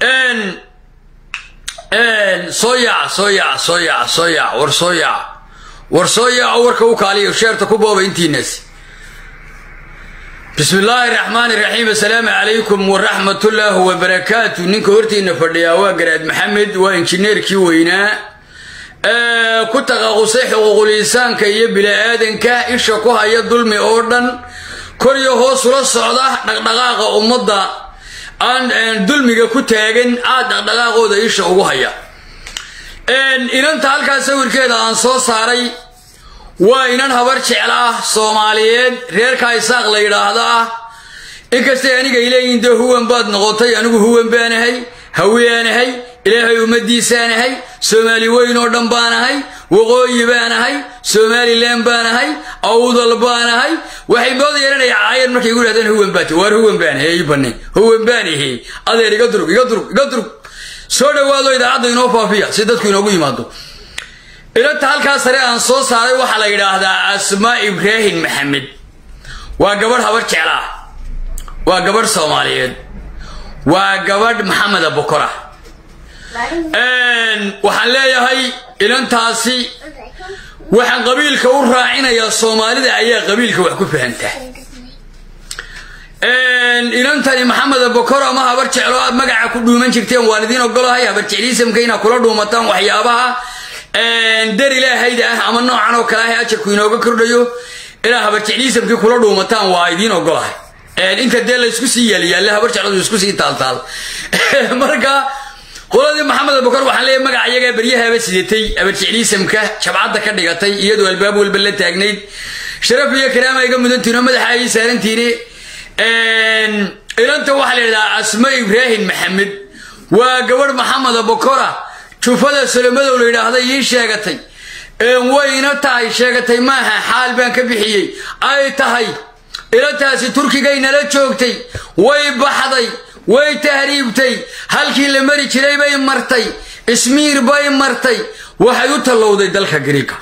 soo yaac soo yaac soo yaac soo yaac war soo yaac war soo yaaco warka u kaaliyo sheerta ku booba intiinaasi bismi illaahi raxmaani raxiim assalaamu calaykum waraxmatullaahi wabarakaatu ninka hortiina fadhiyaa waa garaad maxamed waa injineerkii weynaa ku taqaqusay xuquuqul insaanka iyo bini-aadanka isha ku haya dulmi oo dhan kor iyo hoos ula socda dhaqdhaqaaqa ummadda aan dulmiga ku taagan aad dhaqdhaqaaqooda isha ugu haya inanta halkaa sawirkeeda aan soo saaray waa inan habar jecla ah soomaaliyeed reerkaa isaaq la yidhaahda ah inkastay anigay leeyihin dee huwan baad noqotay anigu huwan baanahay haweanahay ilaahay ummadiisaanahay soomaali weyn oo dhan baanahay waqooyi baanahay somalilan baanahay awdal baanahay waxay mooda yeelanaya caayan markay igu dhahdeen huwan baati waar huwan baanahay ii bane huwan baanahe adeer iga durug iga durug iga durug soo dhowaado idaacadda inoo faafiya si dadku inoogu yimaado ilanta halkaa sare aan soo saaray waxaa la yidhaahdaa asmaa ibraahim maxamed waa gabadh habar jecla ah waa gabadh soomaaliyeed waa gabadh maxameda bokora waxaan leeyahay ilantaasi waxaan qabiilka u raacinayaa soomaalida ayaa qabiilka wax ku fahantaa inantani maxameda bokor ama habar jeclo aad magaca ku dhuuman jirteen waan idiin ogolahay habar jecliisamka inaad kula dhuumataan waxyaabaha dar ilaahayda ah ama noocan oo kale ah ajarku inooga kordhayo inaad habar jecliisamkii kula dhuumataan waa idiin ogolahay inta dee laysku sii yaaliyaalle habar jecladu isku sii taaltaal marka qoladii maxamed bokor waxaan leeyahay magaca iyagaa beryahaaba sidatay habar jecliisamka jabcadda ka dhigatay iyadoo albaab walba la taagnayd sharaf iyo karaama iga mudantiino madaxa ay saarantiini ilanta waxaa la yidhahdaa asma ibraahim maxamed waa gabadh maxameda bokora jufada solomadow la yidhaahda ii sheegatay wayna tahay sheegatay maaha xaal baan ka bixiyey ay tahay ilantaasi turkigay nala joogtay way baxday way tahriibtay halkii la mari jiray bay martay ismiir bay martay waxay u tallowday dalka gariiga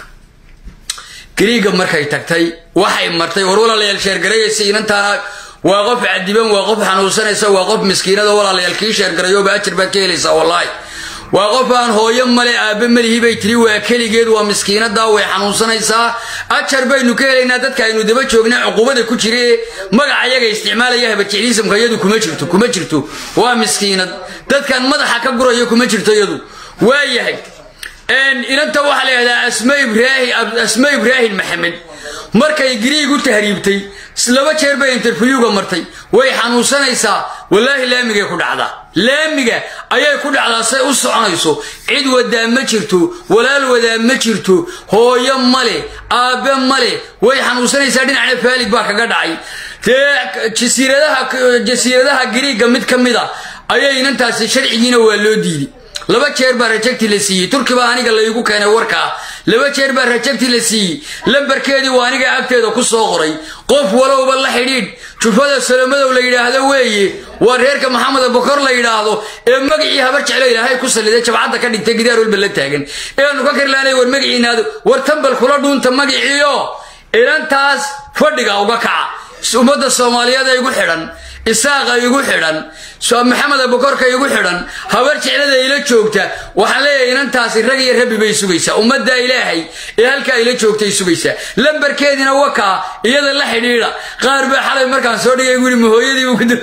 gariiga markay tagtay waxay martay war walaalayaal sheergarayaysa inantaana waa qof cadiban waa qof xanuunsanaysa waa qof miskiinada walaalayaal kii sheergarayoba ajar baad ka helaysaa wallaahi waa qof aan hooyo male aabbe melihi bay tiri waa keligeed waa miskiinadaa way xanuunsanaysaa ajar baynu ka helaynaa dadka aynu daba joogna cuqubada ku jire magaca yaga isticmaalaya habarjecliisamka iyadu kuma jirto kuma jirto waa miskiinad dadkan madaxa ka gurayo kuma jirto iyadu waa yahay inanta waxaa la yidhahdaa asma ibraahim maxamed markay gariig u tahriibtay laba jeer bay interviewga martay way xanuunsanaysaa wallaahi laamigay ku dhacdaa laamiga ayay ku dhacdaa say u soconayso cid wadaa ma jirto walaal wadaa ma jirto hooyo male aabbe male way xanuunsanaysaa dhinacna faalig baa kaga dhacay dee jasiiradaha gariigga mid ka mid a ayay inantaasi sharcigiina waa loo diiday laba jeer baa rajagti la siiyey turki baa aniga laygu keenay warkaa laba jeer baa rajagti la siiyey lambarkeedii waa aniga agteeda ku soo qoray qof walowba la xidhiidh jufada salomadow la yidhaahdo weeye waa reerka maxameda bokor la yidhaahdo ee magacii habar jeclo ilaahay ku salliday jabcadda ka dhigtay gidaar walba la taagan eanu ka karlaanay war magaciinaado war tambal kula dhuunta magaciiyo ilantaas fadhiga uga kaca ummadda soomaaliyeed ee igu xidhan isaaqa igu xidhan maxameda bokorka igu xidhan habar jeclada ila joogta waxaan leeyahay inantaasi rag iyo rabbi bay sugaysaa ummadda ilaahay ee halkaa ila joogtay sugaysaa lambarkeediina wakaa iyada la xidhiidha qaar baa xalay markaan soo dhigay igu yidhi mahooyadiibu ku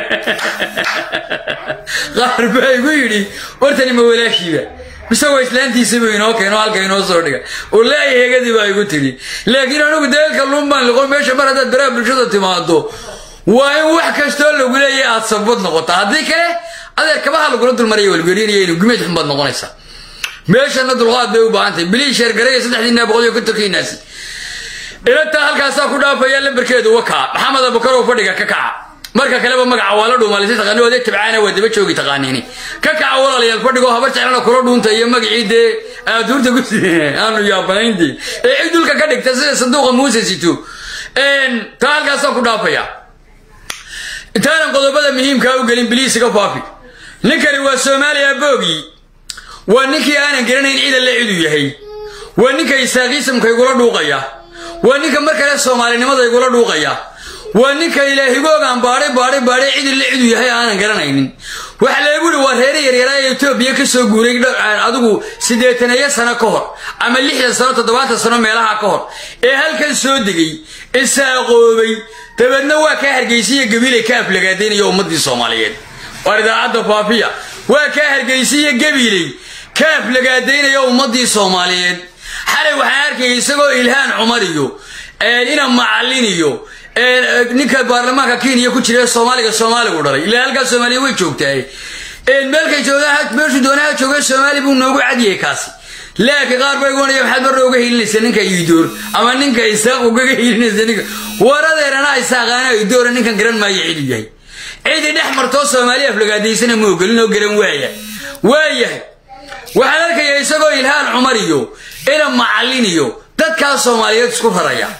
qaar baa igu yidhi wartani ma walaashiiba misagoo islaantiisibu inoo keeno halka inoo soo dhiga ulaahi hegadii baa igu tidhi laakiin anigu daeelka lumbaan liqo meesha mar haddaad baraha bulshada timaado waa in wax kastoo lagu leeyahy aad sabad noqota haddii kale adeer kabaha lagula dulmaraya walgelinaya gumeed xun baad noqonaysaa meeshana dulqaad bay u baahan tahay bilii sheergaraya saddexdiina boqol iyo kontonkiinaasi ilantaa halkaasaa ku dhaafaya lambarkeedu wakaa maxamed abukarow fadhiga ka kaca marka kaleba magaca waa la dhuumaalisa taqaani odee tabcaana waa daba joogi taqaaniini ka kaca walaalayaal fadhigoo habar jeclana kula dhuunta iyo magacii dee aaduurta ku aanu yaabanayntii ee cid dulka ka dhigta sida sanduuqa muuse sito taa halkaasaa ku dhaafaya intaanan qodobada muhiimkaa u gelin biliisiga faafi ninkani waa soomaaliya boogii waa ninkii aanan garanayn cida le cidu yahay waa ninka isaaqiisamka igula dhuuqaya waa ninka mar kale soomaalinimada igula dhuuqaya waa ninka ilaahigoogaan baadhay baadhay baadhay cidi le cidu yahay aanan garanaynin waxa leegu yihi waa reer yaryaraa ee etoobiya ka soo guuray adigu siddeetaneeyo sano ka hor ama lixdan sano toddobaatan sano meelaha ka hor ee halkan soo degay isaaqoobay dabeedna waa kaa hargeysiya gabiilay ka aflagaadaynaya ummaddii soomaaliyeed waar idaacadda faafiya waa kaa hargeysiya gabiiley ka aflagaadaynaya ummaddii soomaaliyeed xalay waxaan arkaya isagoo ilhaan cumar iyo ina macallin iyo ninka baarlamaanka kenya ku jira soomaaliga soomaaligu dhalay ilaa halkaa soomaaliya way joogtahay meelkay joogaan meeshuu doonaha jooga soomaali buu noogu cadyahay kaasi laakiin qaar bay goonaya maxaad marna uga hiilinaysa ninka iidoor ama ninka isaaq ugaga hiilinaysa ninka waradeerana isaaqaana iidoora ninkan garan maayo cidu yahay cidi dhex martoo soomaali aflagaadaysana ma ogolin oo garan waaya waayahay waxaan arkayaa isagoo ilhaan cumar iyo ina macallin iyo dadkaas soomaaliyeed isku raraya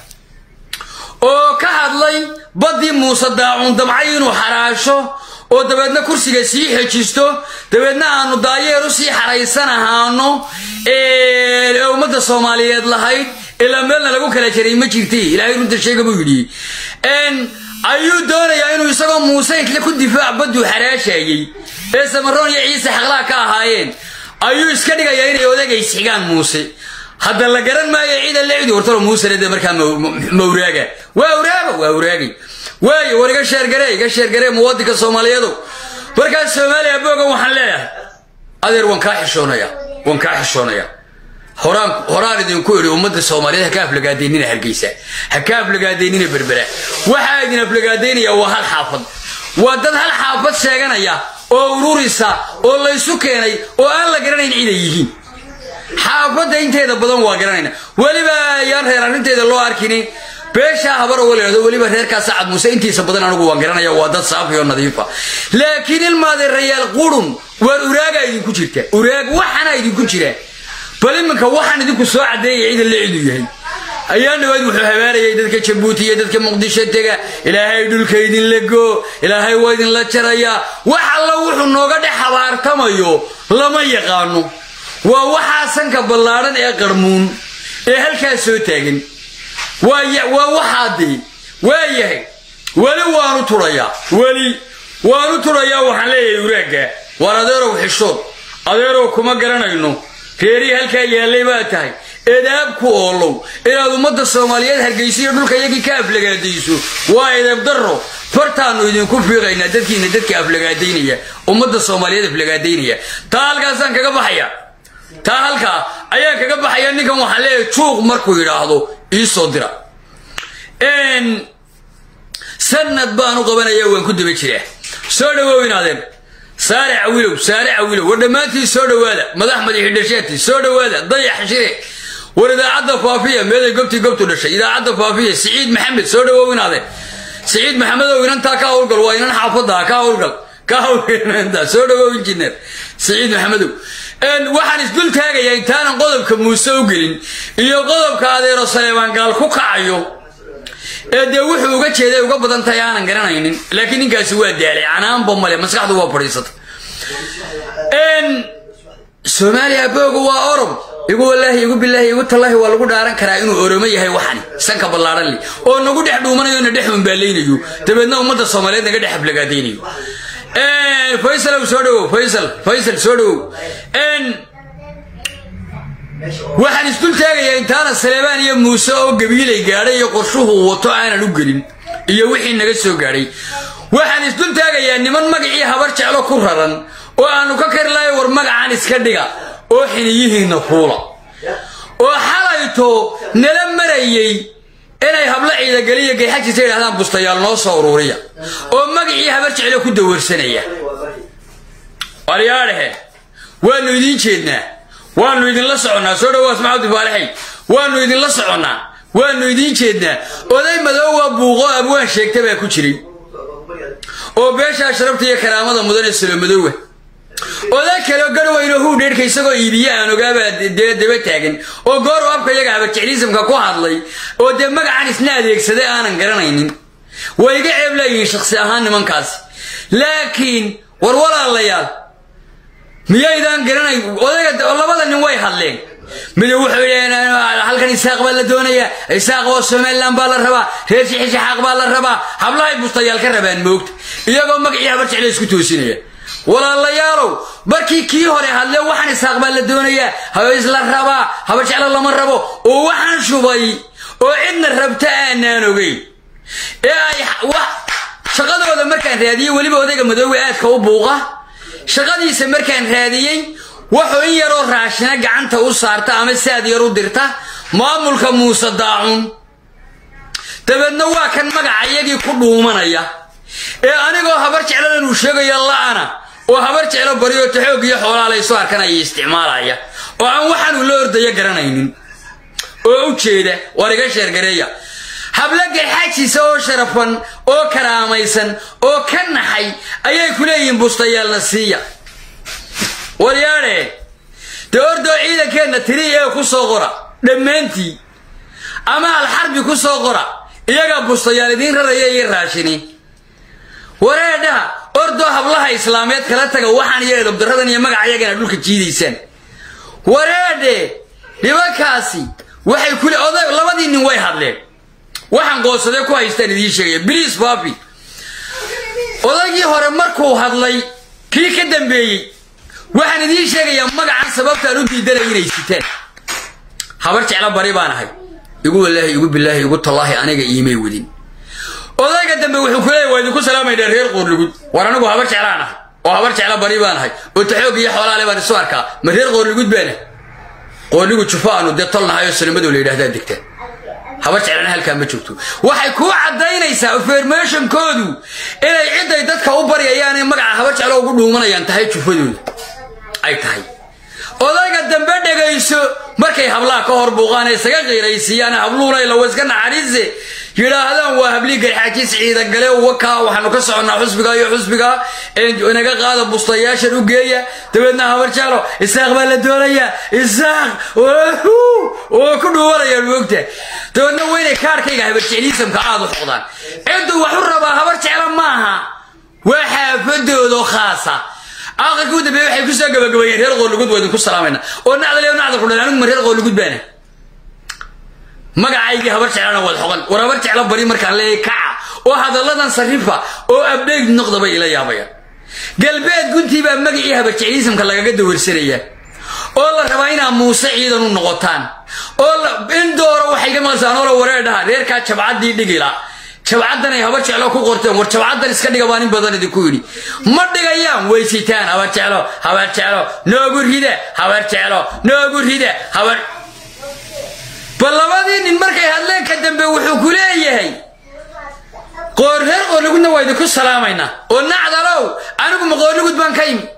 oo ka hadlay baddii muuse daacuun damcay inuu xaraasho oo dabeedna kursiga sii xejisto dabeedna aanu daayeeru sii xaraysan ahaano ee ummadda soomaaliyeed lahayd ilaa meelna lagu kala jaray ma jirti ilaahay runta sheega buu yidhi ayuu doonayaa inuu isagoo muuse intle ku difaac badduu xaraashayey ee samaroon iyo ciise xaqlaha ka ahaayeen ayuu iska dhigayaa inay odageys xigaan muuse hadda la garan maayo ciida lecdi wartalo muusene dee markaa mawraaga waa awraaga waa awraagay waayo war iga sheergaree iga sheergaree muwadinka soomaaliyeedu markaas soomaaliya boogan waxaan leeyahay adeer waan kaa xishoonaya waan kaa xishoonaya horaan horaan idinku idhi ummadda soomaaliyeed ha ka aflagaadaynina hargeysa ha ka aflagaadaynina berbera waxaa idin aflagaadaynaya waa hal xaafad waa dad hal xaafad sheeganaya oo ururisa oo laysu keenay oo aan la garanayn ciday yihiin xaafadda inteeda badan waa garanayna weliba ayaan reer arrinteeda loo arkini beeshaa habar oo leedo weliba reerkaa sacad muuse intiisa badan anigu waan garanaya waa dad saafi oo nadiifa laakiin ilmaade rayaal qurun waar uraagaa idinku jirta uraag waxana idinku jira bal iminka waxaan idinku soo caddeeyay ciidan la cidu yahay ayaa dhawaad wuxuu habaarayay dadka jabuuti iyo dadka muqdisho tega ilaahay dhulka idinla goo ilaahay waa idinla jarayaa wax alla wuxuu nooga dhex habaartamayo lama yaqaano waa waxaa sanka ballaadhan ee qarmuun ee halkaas soo taagan waa waxaadee waayahay weli waanu turayaa weli waanu turayaa waxaan leeyahay uraagga waar adeerow xishood adeerow kuma garanayno reerihii halkaa yaallay baa tahay edaab ku oolow inaad ummadda soomaaliyeed hargaysiyo dhulka iyagii ka aflagaadayso waa edeeb darro fartaannu idinku fiiqaynaa dadkiina dadka aflagaadaynaya ummadda soomaaliyeed aflagaadaynaya taa halkaasaan kaga baxaya taa halkaa ayaan kaga baxaya ninkan waxaan leeyahay juuq markuu yidhaahdo ii soo dira sanad baanu qabanaya waan ku daba jiraa soo dhawow inaadeen saare cawilow saare cawilow war dhammaantii soo dhowaada madax madaxidhashaati soo dhowaada dayax shire war idaacadda faafiya meeday gobtii gobtu dhashay idaacadda faafiya siciid maxamed soo dhawow inaadeen siciid maxamedow inantaa ka howlgal waa inan xaafadda ka howlgal ka howlgal soo dhawow injineer siciid maxamedow waxaan isdul taagayaa intaanan qodobka muuse u gelin iyo qodobka adeero saleebaan gaal ku kacayo ee dee wuxuu uga jeeday uga badan tahay aanan garanaynin laakiin ninkaasi waa daalay canaanba male maskaxdu waa fadhiisata soomaaliya booga waa orob igu walaahi igu bilaahi igu tallaahi waa lagu dhaaran karaa inuu oromo yahay waxani sanka ballaadhan leh oo nagu dhex dhuumanayo na dhex unbaalaynayo dabeedna ummadda soomaaliyeed naga dhex aflagaadaynayo faysalow soo dhawow faysal faysal soo dhawow waxaan isdul taagayaa intaana saleebaan iyo muuse oo gabiilay gaadhay iyo qorshuhu wato aanan u gelin iyo wixii naga soo gaadhay waxaan isdul taagayaa niman magacii habar jeclo ku raran oo aanu ka kari lahay war magacan iska dhiga oo xiniyihiinna fuula oo xalayto nala marayey inay hablo ciidageliya gayxajiisa yidhahdaan bustayaal noo soo uruuriya oo magacii habar jeclo ku dawarsanaya waryaadhehe waannu idiin jeednaa waannu idinla soconnaa soo dhawow asmaxabdi faalixay waannu idinla soconnaa waannu idiin jeednaa oday madoowa buuqo abwaan sheegta baa ku jiray oo beeshaa sharabta iyo karaamada mudan ee salomadoowa oday kaleo garweyno huudheerhka isagoo iibiye aan ogaabaa dee daba taagan oo gooru abka iyaga habarjecliisamka ku hadlay oo dee magacan isna adeegsaday aanan garanaynin way iga ceeb leeyihiin shaksi ahaan nimankaasi laakiin war walaalayaal miyaydaan garanayn odayga labada nin way hadleen mido wuxuu yidhi halkan isaaq baa la doonayaa isaaq oo somalilan baa la rabaa reer shixishaxaaq baa la rabaa hablahay bustayaal ka rabaan moogta iyagoo magacii habar jecla isku toosinaya walaalayaalow markii kii hore hadle waxaan isaaq baa la doonayaa haba isla rabaa haba jeclo lama rabo oo waxaan shubay oo cidna rabta aanaan ogeyn ee ay shaqadooda markaan raadiyey weliba odayga madoowe aadka u buuqa shaqadiisa markaan raadiyey wuxuu in yaroo raashina gacanta u saarta ama saad yar u dirta maamulka muuse daacun dabeedna waa kan magaca iyagii ku dhuumanaya ee anigoo habar jecladan uu sheegaya la'ana oo habar jeclo baryo taxoog iyo xoolaa laysu arkanaya isticmaalaya oo aan waxaanuu la ordaya garanaynin oo u jeeda waar iga sheergareeya hablo garxaajiisa oo sharafan oo karaamaysan oo ka naxay ayay ku leeyihiin bustayaalna siiya waryaadhe dee ordoo ciidankeenna tiri ee ku soo qora dhammaantii ama alxarbi ku soo qora iyagaa bustayaal idiin raraya iyo raashini wareedhaha ordoo hablaha islaameed kala taga waxaan iyo edobdaradan iyo magaca iyagana dhulka jiidaysaan wareedhe nimankaasi waxay kule oday labadii nin way hadleen waxaan qoosade ku haystaan idiin sheegaya bliis babi odaygii hore markuu hadlay kii ka dambeeyey waxaan idiin sheegayaa magacan sababtaan u diidanay inay sitaan habar jeclo bari baan ahay igu walaahi igu bilaahi igu tallaahi aniga iimay wadin odayga dambe wuxuu ku leeyahy waa idinku salaamaynaa reer qoorlugud war anigu habar jeclaan ahay oo habar jeclo bari baan ahay oo taxoog iyo xoolaale baan isu arkaa ma reer qoorlugud baana qoorlugud jufo aanu dee tolnahay oo salimadoo la yidhahdaa degtaan habar jeclana halkaa ma joogto waxay kuu caddaynaysaa informationkoodu inay cidday dadka u baryayaanee magaca habar jeclo ugu dhuumanayaan tahay jufadooda ay tahay odayga dambe dhegayso markay hablaha ka hor buuqaan isaga qiiraysiiyaan habluuna ilawa iska naxariise yidhaahdaan waa hablii garxaajiis ciidagale wakaa waxaanu ka soconnaa xusbiga iyo xusbiga inaga qaada bustayaashan u geeya dabeedna habar jeclo isaaq baa la doonayaa isaaq oo ku dhuubanayaan moogta dabeedna weynay kaarkayga habar jecliisamka aad u xoqdaan cidduu wax u rabaa habar jeclo maaha waa xaafadoodo khaasa aqalkii u dambeeye waxay kusoo gabagabeeyeen reer qoorlugud waa idinku salaamayna oo nacdal nacdal kudhan anigu ma reer qoorlugud baana magacaygii habar jeclana waad xoqan war habar jeclo bari markaan leeyahay kaca oo hadalladan sarifa oo abdhayg noqda bay ila yaabayaan galbeed guntii baa magacii habar jecliisamka lagaga dawarsanayaa oo la rabaa inaa muuse ciidan u noqotaan oo in dooro waxay ka maqasaan oola wareedhaha reerkaa jabcaddii dhigila jabcaddan ay habar jeclo ku qorteen war jabcaddan iska dhiga baan in badan idinku yidhi ma dhigayaan way sitaan habar jeclo habar jeclo noogu rida habar jeclo noogu rida habar bal labadii nin markay hadleen ka dambe wuxuu ku leeyahay qoor reer qoorlugudna waa idinku salaamaynaa oo nacdalow anigu ma qoorlugud baan ka imi